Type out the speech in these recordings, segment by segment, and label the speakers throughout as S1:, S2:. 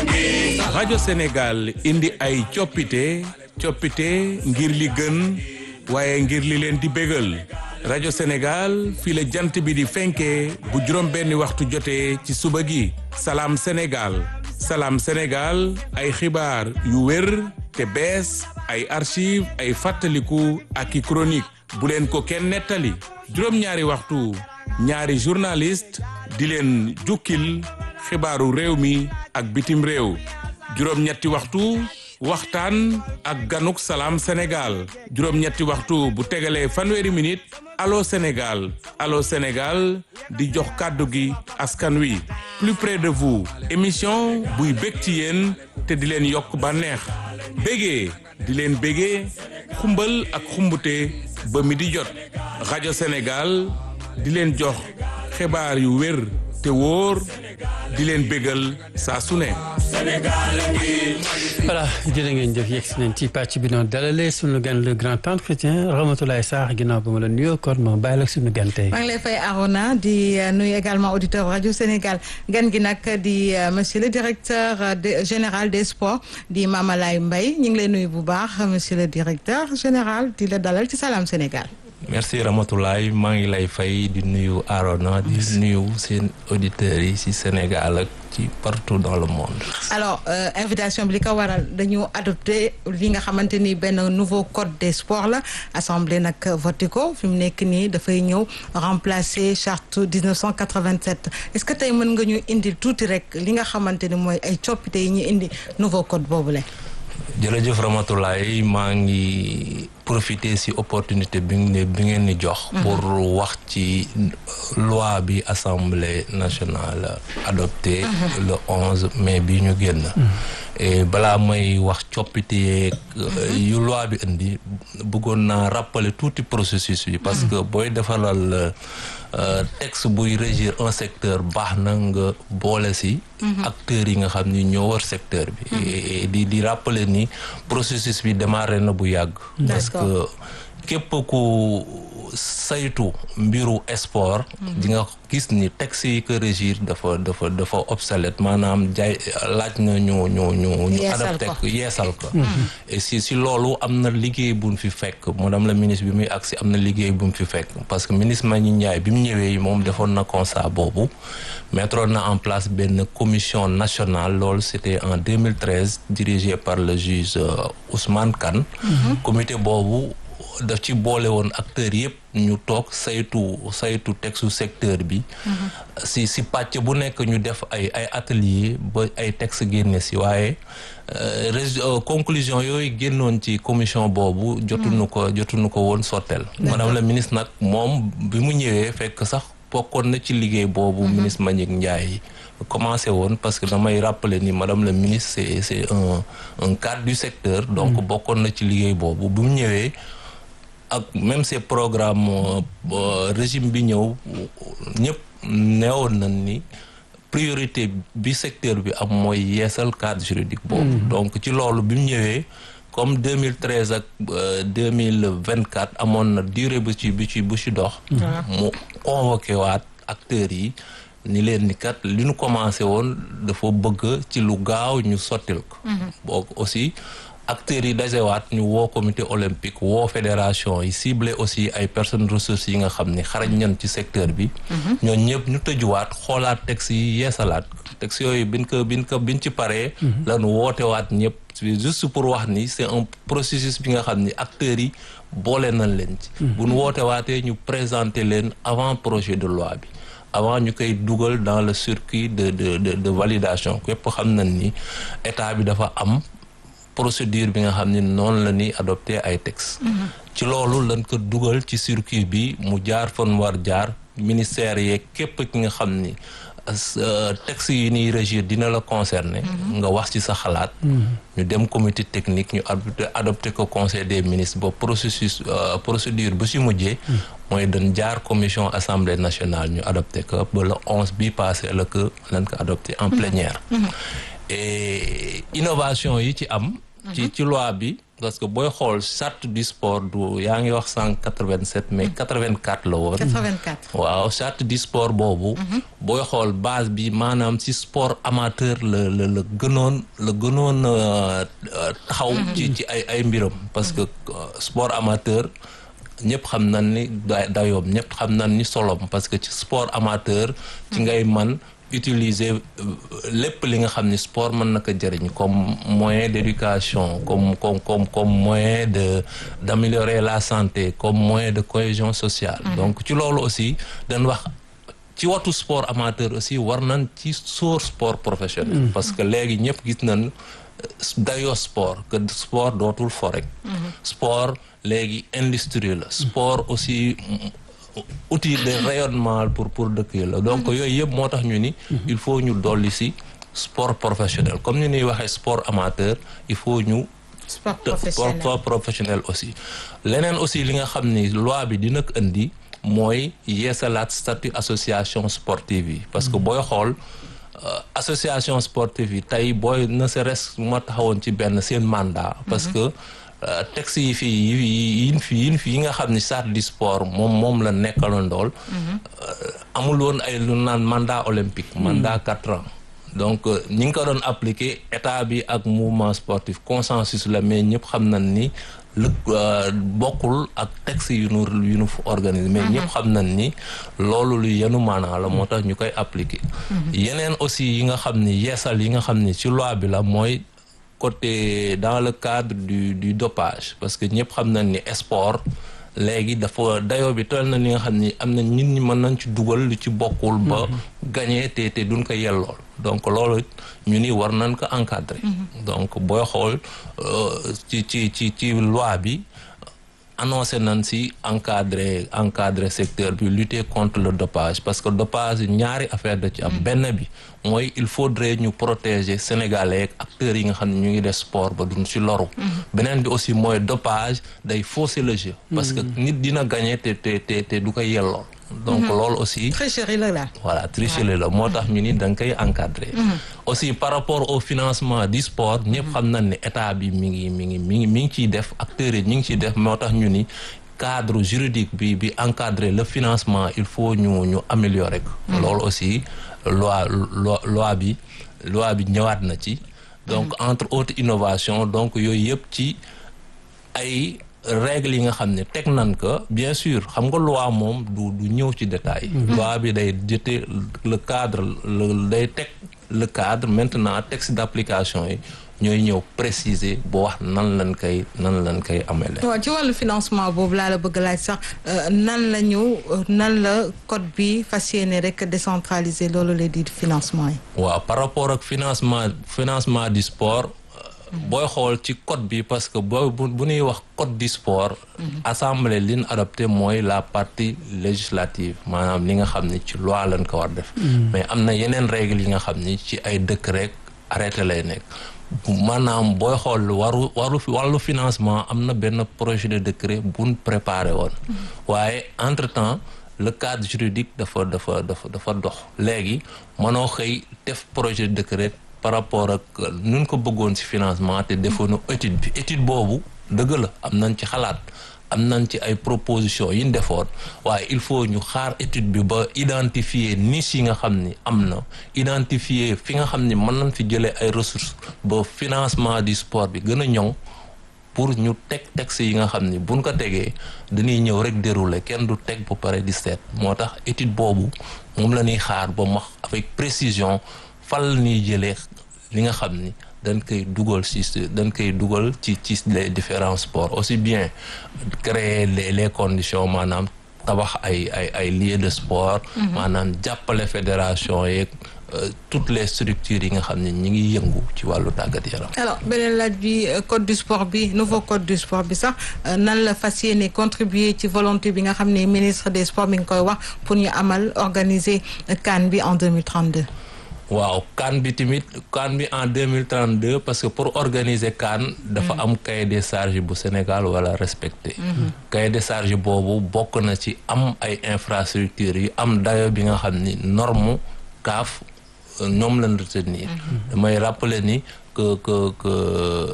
S1: rajo Sénégal indi ay coppite coppite ngir li gën waaye ngir li leen di bégal rajo Sénégal fii la jant bi di fenkee bu juróom benni waxtu jotee ci suba gi salaam Sénégal salaam Sénégal ay xibaar yu wér te bees ay archive ay fàttaliku ak i chronique bu leen ko kenn nettali juróom-ñaari waxtu ñaari journaliste di leen jukkil xibaaru réew mi ak bitim réew juróom-ñetti waxtu waxtaan ak ganuk salaam Sénégal juróom-ñetti waxtu bu tegalee fanweeri minute allo Sénégal allo Sénégal di jox kàddu gi askan wi plus près de vous émission buy bég ci yéen te di leen yokk bànneex bégee di leen bégee xumbal ak xumbute ba mi di jot rajo Sénégal di leen jox xibaar yu wér te wóor di leen bégal saa su ne.
S2: voilà jërë ngeen jëf yegg si nañ ci pàcc bi noonu dalalee suñu gan le grand entretien Ramatoulaye Sarr ginnaaw ba ma la nuyoo kon ma bàyyi la suñu gan tey.
S3: maa ngi lay fay Arona di nuyu également auditeur rajo Sénégal gan gi nag di monsieur le directeur général des sports di Mamalay Mbaye ñu ngi lay nuyu bu baax monsieur le directeur général di la dalal ci Salam Sénégal.
S4: merci Ramatoulaye maa ngi lay fay di nuyu Arona di nuyu seen auditeurs yi ci Sénégal ak ci partout dans le monde.
S3: alors euh, invitation bi li ko waral dañu adopté li nga xamante ni benn nouveau code des sports la assemblée nag voté ko fi mu nekk nii dafay ñëw remplacer charte 1987 est-ce que tey mën nga ñu indi tuuti rek li nga xamante ni mooy ay coppite yi ñu indi nouveau code boobule.
S4: jërëjëf Ramatoulaye maa ngi profiter ci opportunité bi bi ngeen ni jox. pour wax ci loi bi assemblée nationale adopté le onze mai bi ñu génn. et balaa may wax coppite yeeg yu loi bi indi bëggoon naa rappeler tuuti processus bi. parce que booy defaral texte buy régir un secteur baax na nga boole ci. acteurs yi nga xam ni ñoo war secteur bi. di di rappeler ni processus bi démarré na bu yàgg. parce que képp ku saytu mbiru sport. di nga gis ni texte yi ko régir dafa dafa dafa obsolète maanaam jaay laaj na ñu ñu ñu ñu adapté ko yeesal ko et si si loolu am na liggéey bu mu fi fekk madame la ministre bi muy agsi am na liggéey bu mu fi fekk parce que ministre Mbagnick Ndiaye bi mu ñëwee moom defoon na constat boobu mettre na en place benn commission nationale loolu c'était en 2013 dirigée par le juge Ousmane Kane comité boobu daf ci boole woon acteurs yëpp ñu toog saytu saytu textu secteur bi si si pàcc bu nekk ñu def ay ay atelier ba ay texte génne si waaye conclusion yooyu génnoon ci commission boobu jotuñu ko jotuñu ko woon sottel madame la ministre nag moom bi mu ñëwee fekk sax bokkoon na ci liggéey boobu ministre Mbagnick Ndiaye commencé woon parce que damay rappeler ni madame la ministre c'est c'est un un cadre du secteur donc bokkoon na ci liggéey boobu bi mu ñëwee ak même ces programmes régime bi ñëw ñëpp neewoon nañ ni priorité bi secteur bi am mooy yeesal cadre juridique boobu donc ci loolu bi mu ñëwee comme 2013 ak 2024 amoon na durée bu ci bu ci bu ci dox mu convoqué waat acteurs yi ni leen ni kat li ñu commencé woon dafa bëgg ci lu gaaw ñu sottil ko boo aussi acteurs yi dajewaat ñu woo comité olympique woo fédération yi ciblé aussi ay personnes ressources yi nga xam ni xarañ ñan ci secteur bi ñoo ñëpp ñu tëjuwaat xoolaat texte yi yeesalaat texte yooyu biñ ko biñ ko biñ ci paree lañu wootewaat ñëpp juste pour wax ni c'est un processus bi nga xam ni acteurs yi boole nañ leen ci bu ñu wootewaatee ñu présenter leen avant projet de loi bi avant ñu koy dugal dans le circuit de de de de validation képp xam nañ ni état bi dafa am procédure bi nga xam ni noonu la ñuy adopté ay textes. ci loolu lañ ko dugal ci circuit bi mu jaar fan war jaar ministère yeeg képp ki nga xam ni textes yi ñuy régir dina la concerner. nga wax ci sa xalaat. ñu dem comité technique ñu adopté adopté ko conseil des ministres ba processus procédure bu si mujjee. mooy dañ jaar commission assemblée nationale ñu adopté ko ba le onze bi passé la ko lañ ko adopté en plénière. et innovation yi ci am. ci ci loi bi parce que booy xool charte du sport du yaa ngi wax cent quatre-vingt-sept mais quatre-vingt-quatre la woon
S3: 84.
S4: waaw charte du sport boobu booy xool base bi maanaam ci sport amateur la la la gënoon la gënoon euh, euh, taxaw ci ci ay ay mbiram parce que euh, sport amateur ñëpp xam nañ ni da- dayoom ñëpp xam nañ ni solom parce que ci sport amateur ci ngay man utiliser euh, lépp li nga xam ni sport mën na ko jëriñ comme moyen d'éducation comme comme comme comme moyen de d'améliorer la santé comme moyen de cohésion sociale donc ci loolu aussi dañ wax ci watu sport amateur aussi war nañ ci sóor sport professionnel parce que léegi ñëpp gis nañ dayoo sport que sport dootul fo rek sport léegi industrie la sport aussi outil de rayonnement pour pour dëkk yi la donc yooyu yëpp moo tax ñu ni il faut ñu dolli si sport professionnel comme ñu ñuy waxee sport amateur il faut ñu
S3: sport
S4: te-
S3: professionnel.
S4: sport professionnel aussi leneen aussi li nga xam ni loi bi dina ko indi mooy yeesalaat statut association sportive yi parce que booy xool euh, association sportive yi tey booy ne serait-ce ma taxawoon ci benn seen mandat parce que euh, texte yi fii yi yi fi yin fi yi nga xam ni charte du sport moom moom la nekkaloon dool amul woon ay lu naan mandat olympique mandat quatre ans donc euh, ñi ngi ko doon appliquer état bi ak mouvement sportif consensus la mais ñëpp xam nañ ni lu euh, bokkul ak texte yu nu yu nu organiser mais ñëpp xam nañ ni loolu lu yenu maanaa la moo tax ñu koy appliquer yeneen aussi yi nga xam ni yeesal yi nga xam ni ci loi bi la mooy côté dans le cadre du du dopage parce que ñëpp xam nañ ni sport léegi dafa dayoo bi toll na li nga xam ni am na nit ñi mën nañ ci dugal lu ci bokkul ba gagné te te duñ ko yellool donc loolu it ñu ni war nañ ko encadrer donc booy xool euh, ci ci ci ci loi bi annoncé nañ si encadrer encadrer secteur bi lutter contre le dopage parce que dopage ñaari affaire da ci am benn bi mooy il faudrait ñu protéger sénégalais ak acteurs yi nga xam ne ñu ngi def sport ba duñ si loru beneen bi aussi mooy dopage day fausser le jeu parce que nit dina gagner te te te te du ko yellool donc loolu aussi
S3: tricherie la daal.
S4: voilà tricherie la moo tax ñu ni da nga koy encadrer aussi par rapport au financement du sport ñëpp xam nañ ne état bi mi ngi mi ngi mi ngi mi ngi ciy def acteurs yi ñi ngi ciy def moo tax ñu ni cadre juridique bi bi encadrer le financement il faut ñu ñu améliorer ko loolu aussi loi loi loi bi loi bi ñëwaat na ci donc entre autres innovations donc yooyu yëpp ci ay règles yi nga xam ne teg nan ko bien sûr xam nga loi moom du du ñëw ci détail loi bi day jëte le cadre le day teg le cadre maintenant texte d'application yi ñooy ñëw préciser bu wax nan lañ koy nan lañ koy amele
S3: waaw ci wàllu financement boobu laa la bëgg laaj sax euh, nan la ñu euh, nan la code bi fas yéene rek décentraliser loolu lay di financement yi.
S4: waaw par rapport ak financement financement du sport booy xool ci code bi parce que boo bu bu ñuy wax code du sport assemblée li ñu adopté mooy la partie législative maanaam li nga xam ni ci loi lañ ko war def mais am na yeneen règles yi nga xam ni ci ay décret rek arrêté lay nekk maanaam booy xool waru waru wàllu financement am na benn projet de décret buñ préparé woon waaye entre temps le cadre juridique dafa dafa dafa dafa dox léegi mënoo xëy def projet de décret par rapport ak nun ko bëggoon ci financement te defoonu étude bi étude boobu dëgg la am nañ ci xalaat am nañ ci ay propositions yi ñu defoon waaye il faut ñu xaar étude bi ba identifier niche yi nga xam ni am na identifier fi nga xam ni mën nañ fi jëlee ay ressources ba financement du sport bi gën a ñoŋ pour ñu teg texte yi nga xam ni buñ ko tegee dañuy ñëw rek dérouler kenn du teg ba pare di seet moo tax étude boobu moom la ñuy xaar ba max avec précision fal la ñuy jëlee li nga xam ni dañ koy dugal ci dañ koy dugal ci ci les différents sports aussi bien créer les les conditions maanaam tabax ay ay ay lieux de sport maanaam jàppale fédération yeeg toutes les structures yi nga xam ne ñi ngi yëngu ci wàllu tàggat yaram
S3: alors beneen laaj bi euh, code du sport bi nouveau code du sport bi sax euh, nan la fas yéene contribuer ci volonté bi nga xam ne ministre des sports mi ngi koy wax pour ñu amal organiser CAN bi en 2032.
S4: waaw CAN bi tamit CAN bi en 2032 parce que pour organiser CAN dafa am cahier des charges bu Sénégal wala respecté cahier des charges boobu bokk na ci am ay infrastructures yu am dayo bi nga xam ni norme CAF ñoom lañ retenir damay rappeler ni que que que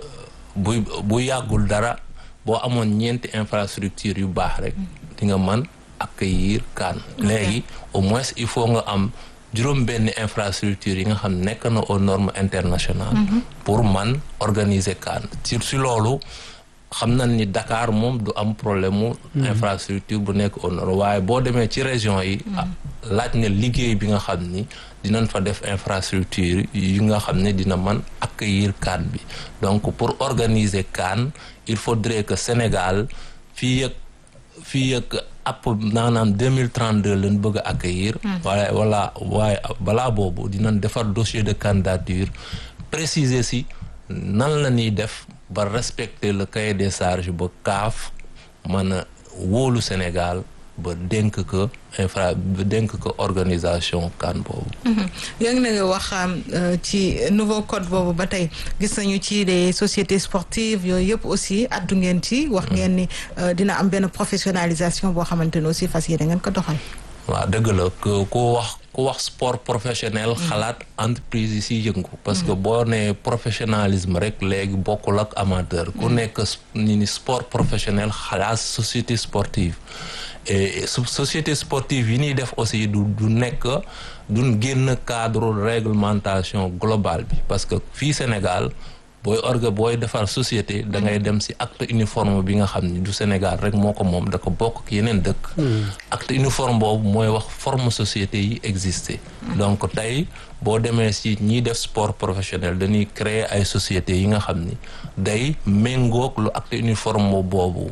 S4: bu bu yàggul dara boo amoon ñeenti infrastructure yu baax rek di nga mën accueillir CAN léegi au moins il faut nga am juróom benn infrastructure yi nga xam nekk na aux normes internationales pour man organiser CAN sur si loolu xam nañ ni Dakar moom du am problème mu infrastructure bu nekk au nord waaye boo demee ci région yi laaj na liggéey bi nga xam ni dinañ fa def infrastructure yi nga xam ne dina mën accueillir CAN bi donc pour organiser CAN il faudrait que Sénégal fii ak fii ak app naanaam deux mille trente deux lañ bëgg a accueillir waaye wala waaye balaa boobu dinañ defar dossier de candidature préciser si nan la ñuy def ba respecter le cahier des charges ba kaaf mën a wóolu Sénégal ba dénk ko infra ba dénk ko organisation CAN boobu.
S3: yaa ngi nga wax ci nouveau code boobu ba tey gis nañu ci les sociétés sportives yooyu yëpp aussi addu ngeen ci. wax ngeen ni dina am benn professionnalisation boo xamante ne aussi fas yéene ngeen ko doxal.
S4: waaw dëgg la ku wax ku wax sport professionnel xalaat entreprise yi si yëngu parce que boo nee professionnalisme rek léegi bokkul ak amateur ku nekk ni ni sport professionnel xalaat société sportive et société sportive yi ñuy def aussi du du nekk duñ génn cadre réglementation globale bi parce que fii Sénégal booy orga booy defar société da ngay dem ci acte uniforme bi nga xam ni du Sénégal rek moo ko moom da ko bokk ak yeneen dëkk acte uniforme boobu mooy wax forme société yi existé donc tey boo demee ci ñiy def sport professionnel dañuy créer ay sociétés yi nga xam ni day méngoog lu acte uniforme boobu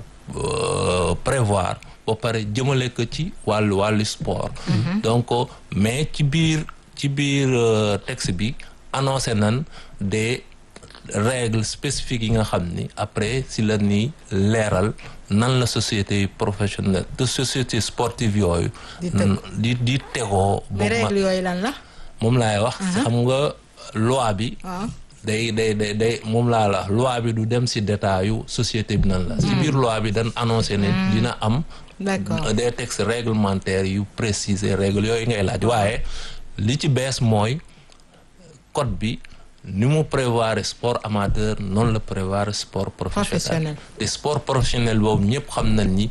S4: prévoir ba pare jëmale ko ci wàllu wàllu sport donc mais ci biir ci biir texte bi annoncé nan des règles spécifiques yi nga xam ni après si la ni leeral nan la société professionnelle de société sportive yooyu di di tegoo
S3: mais règles yooyu lan la
S4: moom laay wax xam nga loi bi day day day day moom laa la loi bi du dem si détail yu société bi nan la si biir loi bi dañ annoncé ne dina am
S3: d'accord
S4: des textes réglementaires yu préciser règles yooyu ngay laaj waaye li ci bees mooy code bi ni mu prévoir sport amateur noonu la prévoir sport professionnel te sport professionnel boobu ñëpp xam nañ ni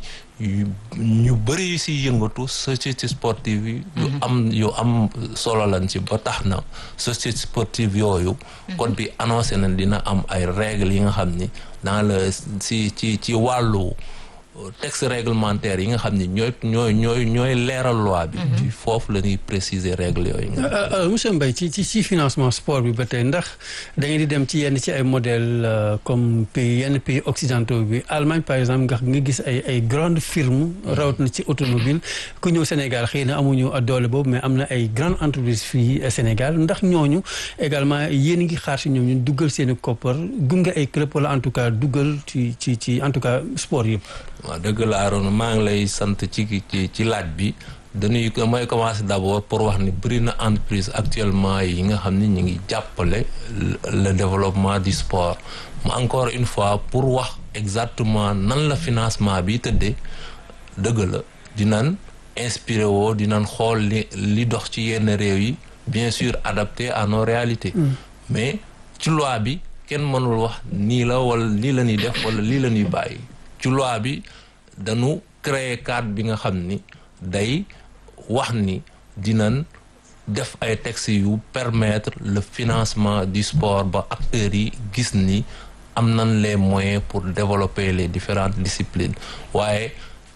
S4: ñu bëri yu si yëngatu société sportive yi yu am yu am solo lañ ci ba tax na société sportive yooyu code bi annoncé na dina am ay règles yi nga xam ni dans le ci ci ci wàllu texte réglementaire yi nga xam ni ñooy ñooy ñooy ñooy leeral loi bi ci foofu la ñuy préciser règles yooyu nga
S2: monsieur Mbaye ci ci ci financement sport bi ba tey ndax da ngeen di dem ci yenn ci ay modèles comme pays yenn pays occidentaux bi Allemagne par exemple nga nga gis ay ay grandes firmes rawat na ci automobile ku ñëw Sénégal xëy na amuñu doole boobu mais am na ay grandes entreprises fii Sénégal ndax ñooñu également yéen ngi xaar si ñoom ñu duggal seen i koppar gunge ay club wala en tout cas duggal ci ci ci en tout cas sport yëpp
S4: waaw dëgg la Arona maa ngi lay sant ci ci ci laaj bi dañuy mooy commencer d'abord pour wax ni bëri na entreprise actuellement yi nga xam ni ñu ngi jàppale le développement du sport mu encore une fois pour wax exactement nan la financement bi tëddee dëgg la dinañ inspiré woo dinañ xool li li dox ci yenn réew yi bien sûr adapté à nos réalités mais ci loi bi kenn mënul wax nii la wala lii la ñuy def wala lii la ñuy bàyyi ci loi bi dañu créer cadre bi nga xam ni day wax ni dinañ def ay textes yu permettre le financement du sport ba acteurs yi gis ni am nañ les moyens pour développer les différentes disciplines waaye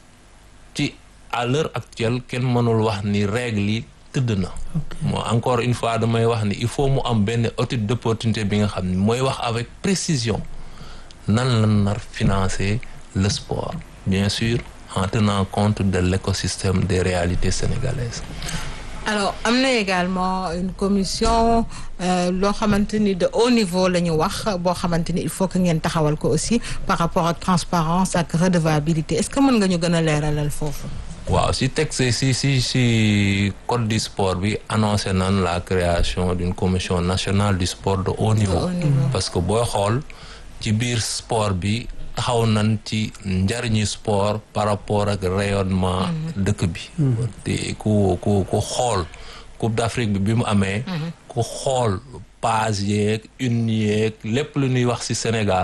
S4: ci à l'heure actuelle kenn mënul wax ni règles yi tëdd na moo encore une fois damay wax ni il faut mu am benn étude d'opportunité bi nga xam ni mooy wax avec précision nan la nar financer le sport bien sûr en tenant compte de l'écosystème des réalités sénégalaises
S3: alors am na également une commission loo xamante ni de haut niveau la ñu wax boo xamante ni il faut que ngeen taxawal ko aussi par rapport ak transparence ak redevabilité est-ce que mën nga ñu gën a leeralal foofu
S4: waaw si texte si si si code du sport bi annoncé nan la création d'une commission nationale du sport de haut niveau parce que booy xool ci biir sport bi taxaw nañ ci njariñu sport par rapport ak rayonnement dëkk bi te ku ku ku xool Coupe d'Afrique bi bi mu amee ku xool page yeeg une yeeg lépp lu ñuy wax ci Sénégal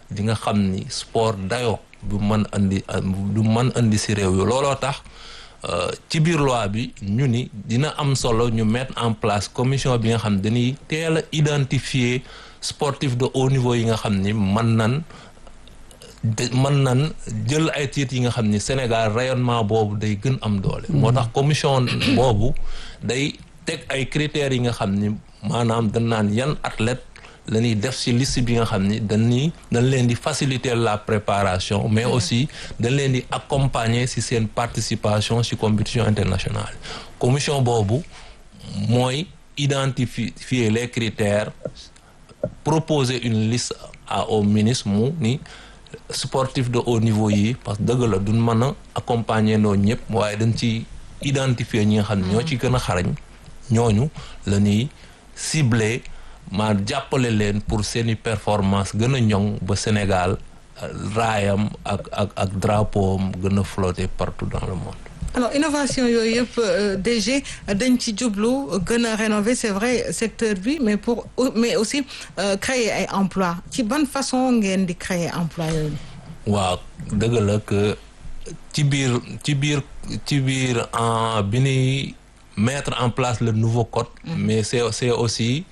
S4: di nga xam ni sport dayoo du mën andi du mën andi si réew yi looloo tax ci biir loi bi ñu ni dina am solo ñu mettre en place commission bi nga xam dañuy teel a identifier sportif de haut niveau yi nga xam ni mën nan de mën nan jël ay titres yi nga xam ni Sénégal rayonnement boobu day gën am doole. moo tax commission boobu day teg ay critères yi nga xam ni maanaam dañ naan yan athlète la ñuy def ci liste bi nga xam ni dañuy dañ leen di faciliter la préparation mais aussi dañ leen di accompagner ci seen participation ci compétition internationale commission boobu mooy identifier les critères proposer une liste à au ministre mu ni sportif de haut niveau yi parce que dëgg la duñ mën a accompagner noo ñëpp waaye dañ ci identifier ñi nga xam ne ñoo ci gën a xarañ ñooñu la ñuy cibler ma jàppale leen pour seeni performance gën a ñoŋ ba Sénégal raayam ak ak ak drapeau am gën a flotter partout dans le monde.
S3: alors innovation yooyu yëpp DG dañ ci jublu gën a rénover c'est vrai secteur bi mais pour mais aussi créer ay emploi ci ban façon ngeen di créer emploi yooyu.
S4: waaw dëgg la que ci biir ci biir ci biir en bi ñuy mettre en place le nouveau code. mais c'est c'est aussi.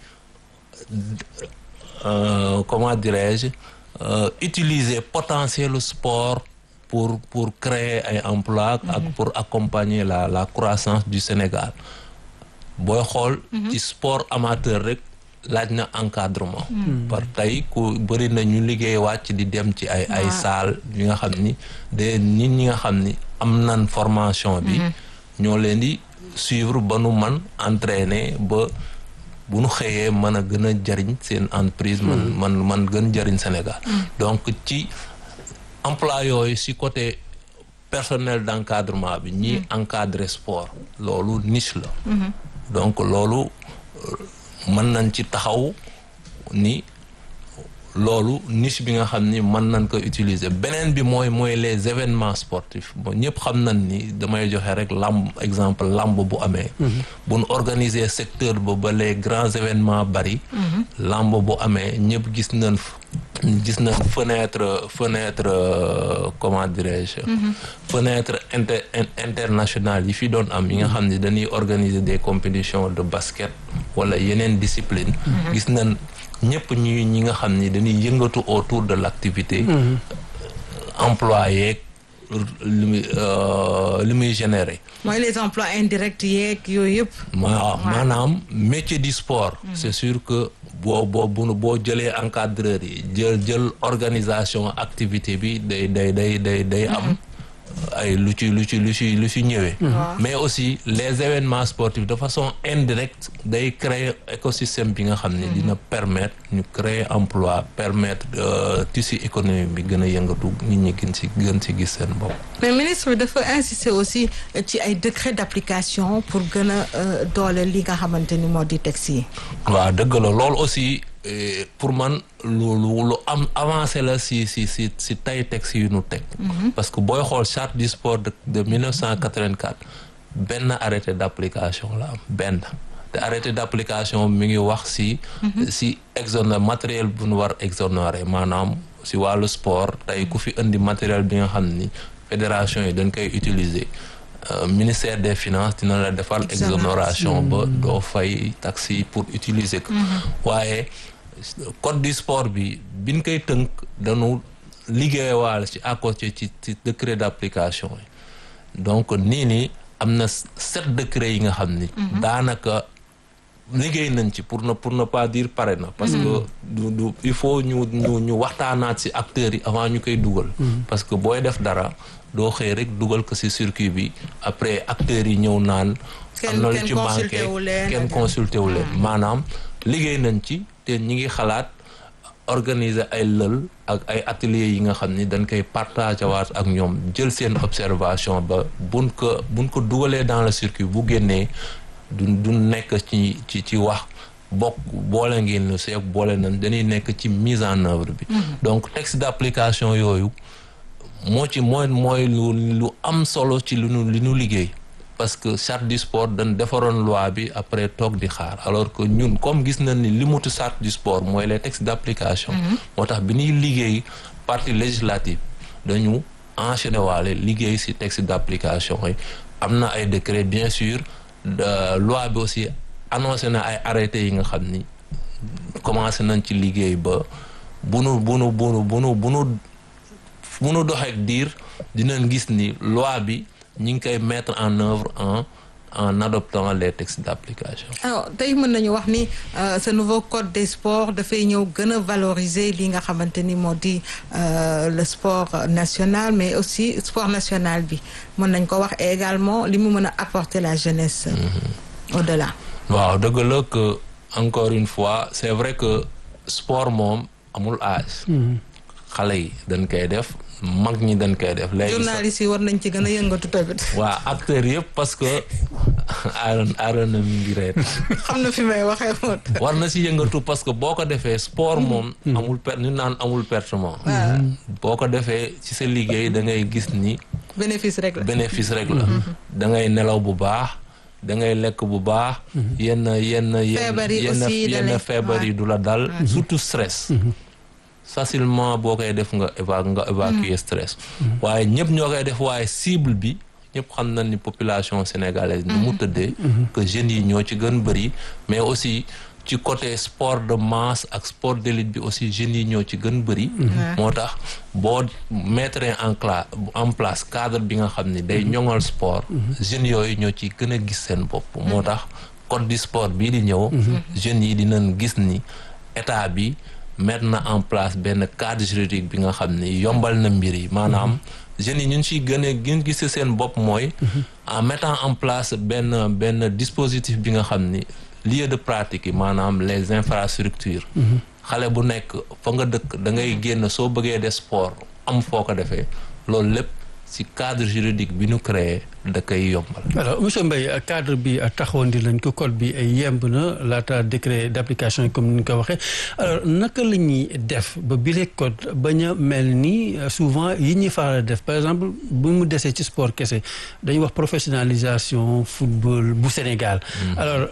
S4: Euh, comment dirais-je euh, utiliser potentiel sport pour pour créer ay emploi ak pour accompagner la la croissance du Sénégal booy xool ci sport amateur rek laaj na encadrement par tey ku bëri na ñu liggéey wàcc di dem ci ay ay salle yi nga xam ni de nit ñi nga xam ni am nan formation bi ñoo leen di suivre ba nu man entraîner ba bu nu xëyee mën a gën a jariñ seen entreprise man man man gën jariñ Sénégal donc ci emploi yooyu si côté personnel d'encadrement bi ñi encadrer sport loolu niche la donc loolu mën nañ ci taxaw ni loolu niche bi nga xam ni mën nañ ko utiliser beneen bi mooy mooy les événements sportifs bon ñëpp xam nañ ni damay joxe rek lamb exemple lamb bu amee bu nu organiser secteur ba ba les grands événements bari lamb bu amee ñëpp gis nañ gis nañ fenêtre fenêtre comment dirais-je fenêtre inter internationale yi fi doon am yi nga xam ni dañuy organiser des compétitions de basket wala yeneen discipline gis nañ ñëpp ñi ñi nga xam ni dañuy yëngatu autour de l'activité employé li muy li muy générer
S3: mooy les emplois indirects yeeg yooyu yëpp
S4: waaw maanaam métier du sport c'est sûr que boo boo bu boo jëlee encadreur yi jël jël organisation activité bi day day day day day am ay lu ci lu ci lu ci lu ci ñëwee mais aussi les événements sportifs de façon indirecte day créer écosystème bi nga xam ne dina permettre ñu créer emploi permettre tissu économique bi gën a yëngatu nit ñi gën ci gën ci gis seen bopp
S3: mais ministre bi dafa insister aussi ci ay décret d'application pour gën a doole li nga xamante ni moo di texte yi
S4: waaw dëgg la loolu aussi pour man lu lu lu am avancé la si si si si tay texte yu nu teg parce que booy xool charte du sport de de 1984 benn arrêté d'application la am benn te arrêté d'application mi ngi wax si si exonéré matériel bu nu war exonéré maanaam si wàllu sport tey ku fi indi matériel bi nga xam ni fédération yi dañ koy utiliser ministère des finances dina la defal exonération ba doo fay taxi pour utiliser ko waaye code du sport bi biñ koy tënk dañu liggéeyewaale ci à côté ci ci décret d'application yi donc nii nii am na sept décrets yi nga xam ni daanaka liggéey nañ ci pour ne pour ne pas dire pare na parce que du du il faut ñu ñu ñu waxtaanaat ci acteurs yi avant ñu koy dugal parce que booy def dara doo xëy rek dugal ko ci circuit bi après acteurs yi ñëw naan am na lu ci manqué kenn consulté wu leen maanaam liggéey nañ ci te ñi ngi xalaat organiser ay lël ak ay ateliers yi nga xam ni dañ koy partager waat ak ñoom jël seen observation ba buñ ko buñ ko dugalee dans le circuit bu génnee du du nekk ci ci ci wax bokk boole ngeen lu seeg boole nañ dañuy nekk ci mise en œuvre bi donc texte d'application yooyu moo ci mooy mooy lu lu am solo ci lu nu li nu liggéey parce que charte du sport dañ defaroon loi bi après toog di xaar alors que ñun comme gis nañ ni li mutu charte du sport mooy les textes d'application moo tax bi ñuy liggéey partie législative dañu enchaîné waale liggéey ci texte d'application yi am na ay décret bien sûr loi bi aussi annoncé na ay arrêtés yi nga xam ni commencé nañ ci liggéey ba bu nu bu nu bu nu bu nu bu nu bu nu doxeek diir dinañ gis ni loi bi ñi ngi koy mettre en œuvre en en adoptant les textes d'application.
S3: alors tey mën nañu wax ni ce nouveau code des sports dafay ñëw gën a valoriser li nga xamante ni moo di le sport national mais aussi sport national bi mën nañ ko wax également li mu mën a apporter la jeunesse. au-delà.
S4: waaw dëgg la que encore une fois c'est vrai que sport moom amul âge. xale yi dañ koy def. mag ñi dañ koy def léegi
S3: journalistes yi war nañ ci gën a yëngatu tamit.
S4: waa acteurs yëpp parce que aaron aaron na mi ngi reet
S3: xam na fi may waxee moom.
S4: war na si yëngatu parce que boo ko defee sport moom. amul per ñu naan amul pertement. boo ko defee ci sa liggéey da ngay gis ni.
S3: bénéfice rek la
S4: bénéfice rek la. da ngay nelaw bu baax da ngay lekk bu baax. yenn yenn
S3: feebar yi
S4: yenn
S3: aussi da
S4: yenn
S3: lay-
S4: feebar yi du la dal. surtout stress. facilement boo koy def nga éva nga évacuer stress. waaye ñëpp ñoo koy def waaye cible bi ñëpp xam nañ ni population sénégalaise ni mu tëddee. que jeunes yi ñoo ci gën bëri mais aussi ci côté sport de masse ak sport d'élite bi aussi jeunes yi ñoo ci gën bëri. moo tax boo mettre en cla en place cadre bi nga xam ni day ñoŋal sport. jeunes yooyu ñoo ci gën a gis seen bopp. moo tax code du sport bii di ñëw. jeunes yi dinañ gis ni état bi. mettre na en place benn cadre juridique bi nga xam ni yombal na mbir yi maanaam jeunes yi ñun ciy gën a gën gis seen bopp mooy en mettant en place benn benn dispositif bi nga xam ni lieu de pratique yi maanaam les infrastructures xale bu nekk fa nga dëkk da ngay génn soo bëggee def sport am foo ko defee loolu lépp ci cadre juridique bi ñu créé da koy yombal
S2: alors monsieur Mbaye cadre bi taxawoon di lañ ko code bi yemb na laata décret d'application yi comme ni ñu ko waxee alors naka la ñuy def ba bile code bañ a mel ni souvent yi ñuy faral a def par exemple bu mu desee ci sport kese dañuy wax professionnalisation football bu Sénégal. alors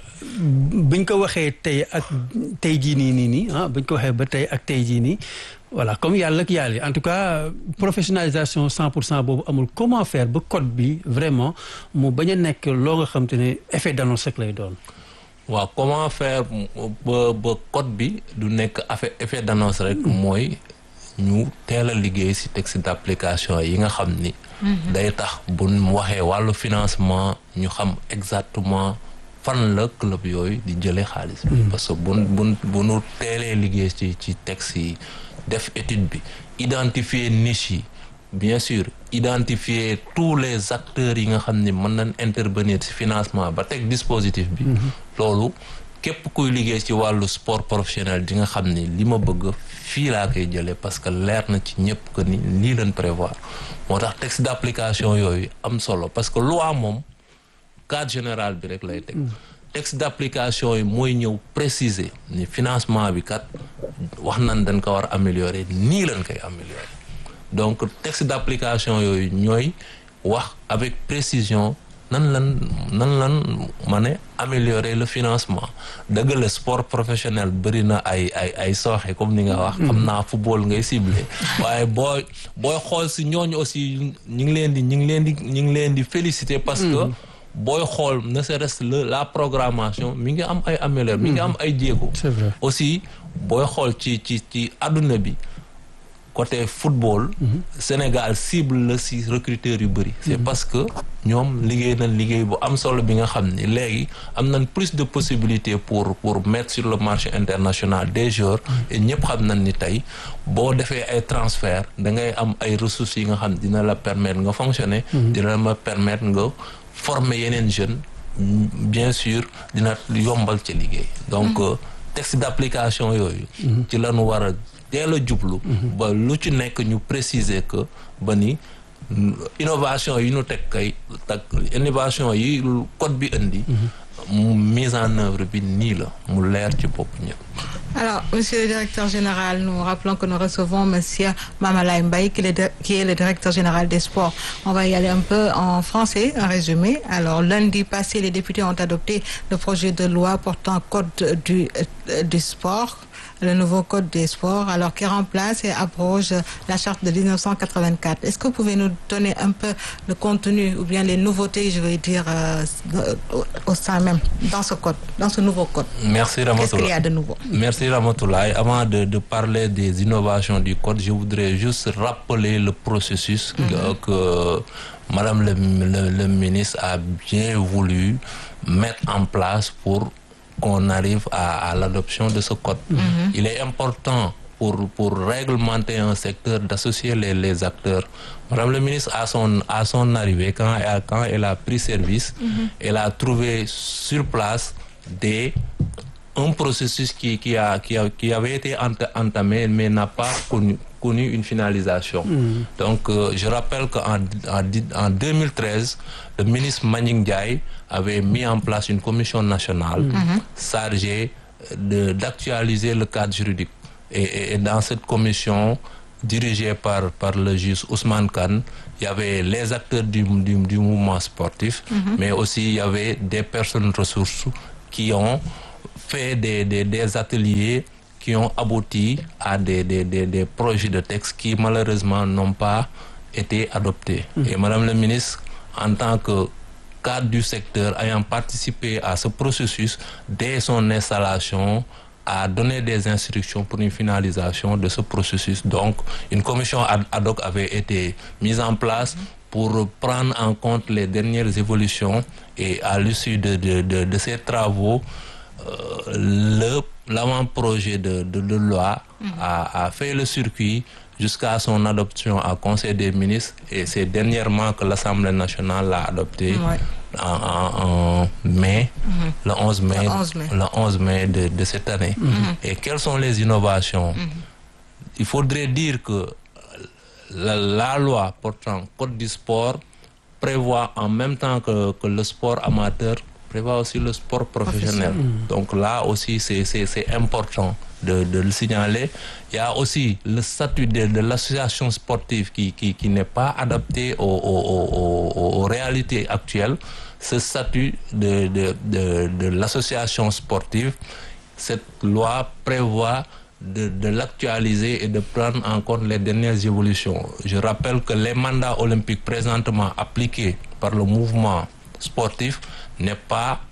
S2: buñ ko waxee tey ak tey jii nii nii nii ah buñ ko waxee ba tey ak tey jii nii. voilà comme yàlla ak yàlla en tout cas professionnalisation cent pour cent boobu amul comment faire ba code bi vraiment mu bañ a nekk loo nga xam te ne effet d'annonce rek lay doon.
S4: waaw comment faire ba ba code bi du nekk affaire effet d'annonce rek mooy ñu teel a liggéey ci texte d'application yi nga xam ni. day tax bu mu waxee wàllu financement ñu xam exactement fan la club yooyu di jëlee xaalis bi. parce que bu bu bu nu teelee liggéey ci ci texte yi. def étude bi identifier niche yi bien sûr identifier tous les acteurs yi nga xam ni mën nañ intervenir ci financement ba teg dispositif bi loolu képp kuy liggéey ci wàllu sport professionnel di nga xam ni li ma bëgg fii laa koy jëlee parce que leer na ci ñëpp que ni lii lañ prévoir moo tax texte d'application yooyu am solo parce que loi moom cadre général bi rek lay teg texte d'application yi mooy ñëw préciser ni financement bi kat wax nañ dañ ko war a améliorer nii lañ koy améliorer donc texte d'application yooyu ñooy wax avec précision nan lan nan lan ma ne améliorer le financement dëgg la sport professionnel bëri na ay ay ay sooxe comme ni nga wax xam naa football ngay ciblé waaye booy booy xool si ñooñu aussi ñi ngi leen di ñi ngi leen di ñi ngi leen di féliciter parce que booy xool ne serait-ce le la programmation mi ngi am ay amélior mi ngi am ay jéego
S2: c'est vrai
S4: aussi booy xool ci ci ci àdduna bi côté football Sénégal cible la ci recruteurs yu bëri c'est parce que ñoom liggéey nañ liggéey bu am solo bi nga xam ni léegi am nañ plus de possibilités pour pour mettre sur le marché international des joueurs et ñëpp xam nañ ni tey boo defee ay transfert da ngay am ay ressources yi nga xam dina la permettre nga fonctionner dina la permettre nga former yeneen jeunes bien sûr dina yombal ci liggéey donc texte d'application yooyu ci lañu war a teel a jublu ba lu ci nekk ñu préciser que ba ni innovation yi ñu teg kay tak innovation yi code bi indi mise en œuvre bi nii la mu leer ci bopp ñëpp.
S3: Alors, Monsieur le Directeur Général, nous rappelons que nous recevons Monsieur Mamalay Mbaye, qui est, le, qui est le Directeur Général des Sports. On va y aller un peu en français, en résumé. Alors, lundi passé, les députés ont adopté le projet de loi portant code du, euh, du sport le nouveau code des sports, alors qui remplace et abroge la charte de 1984. Est-ce que vous pouvez nous donner un peu le contenu ou bien les nouveautés, je vais dire, euh, au, au sein même, dans ce code, dans ce nouveau code
S4: Merci
S3: Qu'est-ce qu'il y a de nouveau
S4: Merci Ramatoulaye. Avant de, de, parler des innovations du code, je voudrais juste rappeler le processus mm -hmm. que, que Madame le, le, le ministre a bien voulu mettre en place pour qu'on arrive à, à l'adoption de ce code. Mm -hmm. Il est important pour, pour réglementer un secteur d'associer les, les acteurs. Madame le ministre, à son, à son arrivée, quand elle, quand elle a pris service, mm -hmm. elle a trouvé sur place des, un processus qui, qui, a, qui, a, qui avait été entamé mais n'a pas connu, connu une finalisation. Mm. Donc, euh, je rappelle qu'en en, en 2013, le ministre Manning Ndiaye avait mis en place une commission nationale mm -hmm. chargée d'actualiser le cadre juridique. Et, et, et, dans cette commission dirigée par, par le juge Ousmane Khan, il y avait les acteurs du, du, du mouvement sportif, mm -hmm. mais aussi il y avait des personnes ressources qui ont fait des, des, des ateliers qui ont abouti à des, des, des, des projets de texte qui malheureusement n'ont pas été adoptés. Mmh. Et Madame le ministre, en tant que cadre du secteur ayant participé à ce processus, dès son installation, a donné des instructions pour une finalisation de ce processus. Donc, une commission ad hoc avait été mise en place mmh. pour prendre en compte les dernières évolutions et à l'issue de, de, de, de, ces travaux, euh, l'avant-projet de, de, de, loi mmh. a, a, fait le circuit jusqu'à son adoption à Conseil des ministres et c'est dernièrement que l'Assemblée nationale l'a adopté ouais. en, en, en, mai, mmh. le 11 mai,
S3: le 11 mai,
S4: le 11 mai de, de cette année. Mmh. Et quelles sont les innovations Il faudrait dire que la, la, loi portant code du sport prévoit en même temps que, que le sport amateur prévoit aussi le sport professionnel. Mmh. Donc là aussi, c'est important de, de, le signaler. Il y a aussi le statut de, de l'association sportive qui, qui, qui n'est pas adapté aux, aux, aux, aux, réalités actuelles. Ce statut de, de l'association sportive, cette loi prévoit de, de l'actualiser et de prendre en compte les dernières évolutions. Je rappelle que les mandats olympiques présentement appliqués par le mouvement sportif n'est pas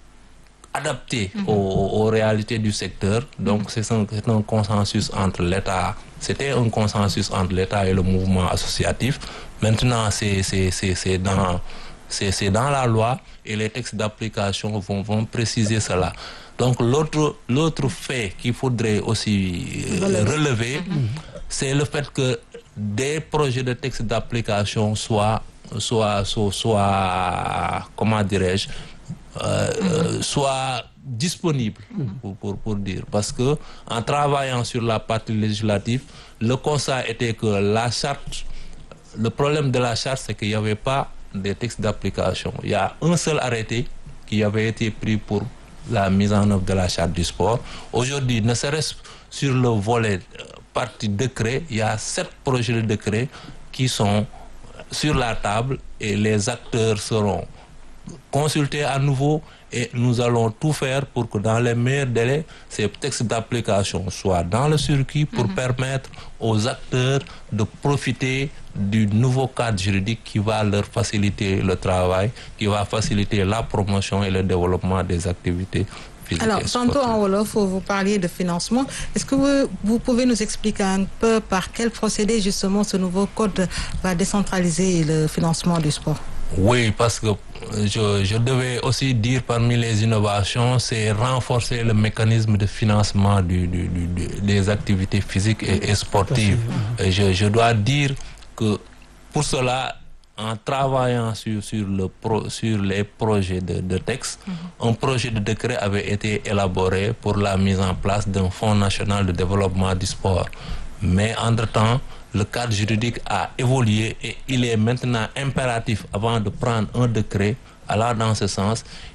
S4: adapté mm -hmm. aux, aux, réalités du secteur. Donc, mm -hmm. c'est un, un, consensus entre l'État. C'était un consensus entre l'État et le mouvement associatif. Maintenant, c'est dans, dans la loi et les textes d'application vont, vont préciser cela. Donc, l'autre fait qu'il faudrait aussi relever, relever mm -hmm. c'est le fait que des projets de textes d'application soient, soient, soient, soient, comment dirais-je, euh, euh, soit disponible pour, pour, pour, dire. Parce que en travaillant sur la partie législative, le constat était que la charte, le problème de la charte, c'est qu'il n'y avait pas des textes d'application. Il y a un seul arrêté qui avait été pris pour la mise en œuvre de la charte du sport. Aujourd'hui, ne serait-ce sur le volet euh, partie décret, il y a sept projets de décret qui sont sur la table et les acteurs seront consulter à nouveau et nous allons tout faire pour que dans les meilleurs délais, ces textes d'application soient dans le circuit pour mm -hmm. permettre aux acteurs de profiter du nouveau cadre juridique qui va leur faciliter le travail, qui va faciliter la promotion et le développement des activités physiques.
S3: Alors, tantôt en Wolof, vous parliez de financement. Est-ce que vous, vous, pouvez nous expliquer un peu par quel procédé justement ce nouveau code va décentraliser le financement du sport
S4: oui, parce que je, je, devais aussi dire parmi les innovations, c'est renforcer le mécanisme de financement du, du, du, des activités physiques et, et sportives. Et je, je, dois dire que pour cela, en travaillant sur, sur, le pro, sur les projets de, de texte, mm -hmm. un projet de décret avait été élaboré pour la mise en place d'un fonds national de développement du sport. Mais entre-temps, le cadre juridique a évolué et il est maintenant impératif avant de prendre un décret allant dans ce sens,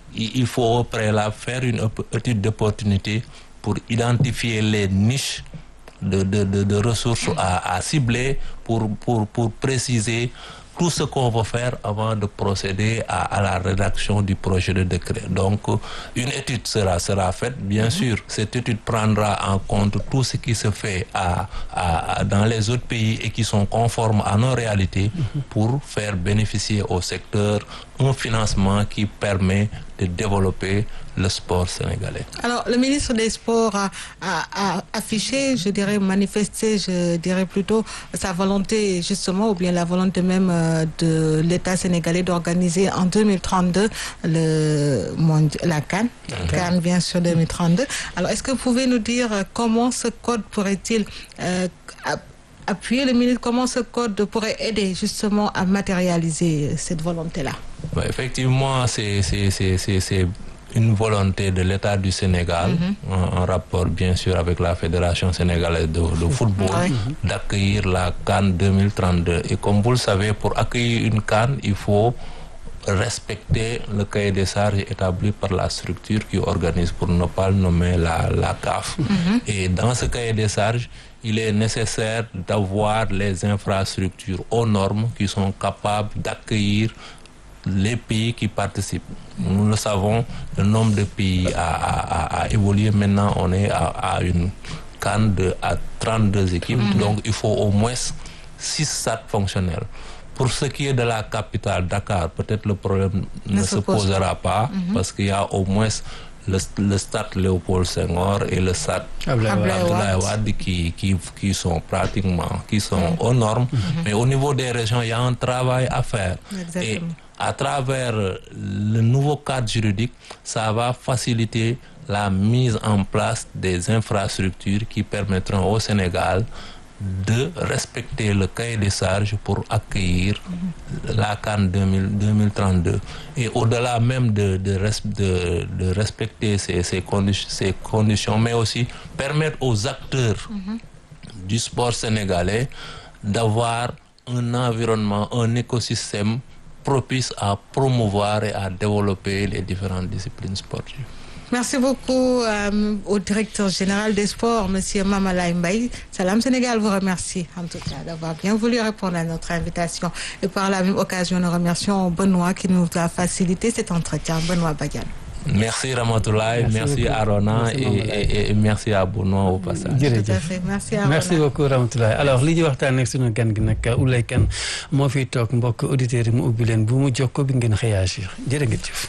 S4: il faut au préalable faire une étude d'opportunité pour identifier les niches de, de, de, de ressources à, à cibler pour, pour, pour préciser tout ce qu'on va faire avant de procéder à, à la rédaction du projet de décret. Donc, une étude sera, sera faite, bien mm -hmm. sûr. Cette étude prendra en compte tout ce qui se fait à, à, dans les autres pays et qui sont conformes à nos réalités mm -hmm. pour faire bénéficier au secteur un financement qui permet de développer le sport sénégalais.
S3: Alors, le ministre des Sports a, a, a, affiché, je dirais manifesté, je dirais plutôt sa volonté justement, ou bien la volonté même de l'État sénégalais d'organiser en 2032 le monde, la Cannes. Okay. Cannes bien sûr 2032. Alors, est-ce que vous pouvez nous dire comment ce code pourrait-il euh, appuyer le ministre, comment ce code pourrait aider justement à matérialiser cette volonté-là
S4: bah, Effectivement, c'est une volonté de l'État du Sénégal, mm -hmm. en, en, rapport bien sûr avec la Fédération sénégalaise de, de football, mm -hmm. d'accueillir la Cannes 2032. Et comme vous le savez, pour accueillir une Cannes, il faut respecter le cahier des charges établi par la structure qui organise, pour ne pas le nommer la, la CAF. Mm -hmm. Et dans ce cahier des charges, il est nécessaire d'avoir les infrastructures aux normes qui sont capables d'accueillir les pays qui participent. Nous le savons, le nombre de pays a, a, a évolué. Maintenant, on est à, à une canne de à 32 équipes. Mm -hmm. Donc, il faut au moins 6 stades fonctionnels. Pour ce qui est de la capitale, Dakar, peut-être le problème ne, ne se posera pas mm -hmm. parce qu'il y a au moins le, le stade Léopold Senghor et le stade Abdoulaye Wade qui, qui, qui sont pratiquement qui sont mm -hmm. aux normes. Mm -hmm. Mais au niveau des régions, il y a un travail à faire.
S3: Exactement.
S4: Et à travers le nouveau cadre juridique, ça va faciliter la mise en place des infrastructures qui permettront au Sénégal de respecter le cahier des charges pour accueillir mm -hmm. la CAN 2032. Et au-delà même de, de, de, de respecter ces, ces, condi ces, conditions, mais aussi permettre aux acteurs mm -hmm. du sport sénégalais d'avoir un environnement, un écosystème propice à promouvoir et à développer les différentes disciplines sportives.
S3: Merci beaucoup euh, au directeur général des sports, Monsieur Mamalay Mbaye. Salam Sénégal vous remercie en tout cas d'avoir bien voulu répondre à notre invitation. Et par la même occasion, nous remercions Benoît qui nous a facilité cet entretien. Benoît Bagan.
S4: Merci Ramatoulaye, merci, merci Arona merci, et, et, et merci à Benoît au passage.
S3: Tout à fait. Merci Arona.
S2: Merci beaucoup Ramatoulaye alors li ñu waxtaan ak sunu gan gi nag Ouleye Kane moo fiy toog mbokk auditeurs yi mu ubbi leen bu mu jokkoo bi ngeen réagir jërë ngeen jëf.